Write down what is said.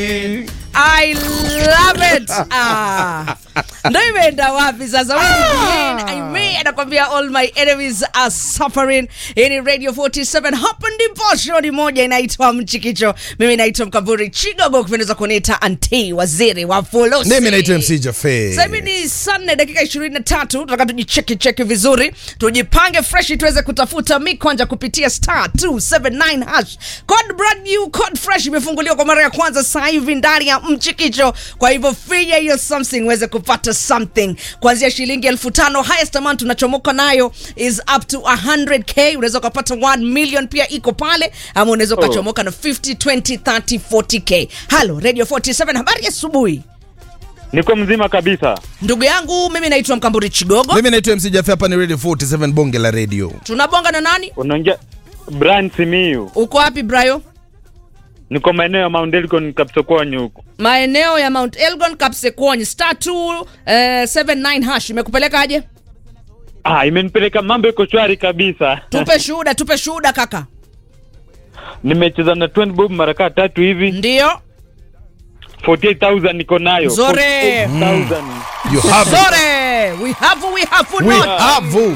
I love it. Ah. Ndio imeenda wapi sasa? Ah. Aime anakwambia all my enemies are suffering. Hii ni Radio 47 hapa ndipo show ni moja inaitwa Mchikicho. Mimi naitwa Mkamburi Chigogo, kupendeza kuniita anti waziri wa fulusi. Mimi naitwa MC Jaffe. Sasa hivi ni saa nne dakika 23, tunataka tujicheki cheki vizuri, tujipange fresh tuweze kutafuta mikwanja kupitia star 279 hash. Code brand new, code fresh imefunguliwa kwa mara ya kwanza sasa hivi ndani ya Mchikicho. Kwa hivyo finya hiyo something uweze kupata something kuanzia shilingi elfu tano. Highest amount tunachomoka nayo is up to 100k. Unaweza ukapata 1 million pia iko pale, ama unaweza ukachomoka na 50, 20, 30, 40k. Halo Radio 47, habari ya asubuhi. Niko mzima kabisa. Ndugu yangu mimi naitwa Mkamburi Chigogo. Mimi naitwa MC Jaffe, hapa ni Radio 47 bonge la radio. Tunabonga na nani? Unaongea Brian Simiyu. Uko wapi Brayo? Niko maeneo ya Mount Elgon Kapsokoni huko. Maeneo ya Mount Elgon Kapsekwony star 2 eh, 79 hash imekupeleka aje? Ah, imenipeleka mambo iko shwari kabisa. Tupe shuhuda, tupe shuhuda kaka. Nimecheza na 20 bob mara kaa tatu hivi. Ndio. 48000 niko nayo. Zore. 48000. You have it. Sorry, we have we have We not. have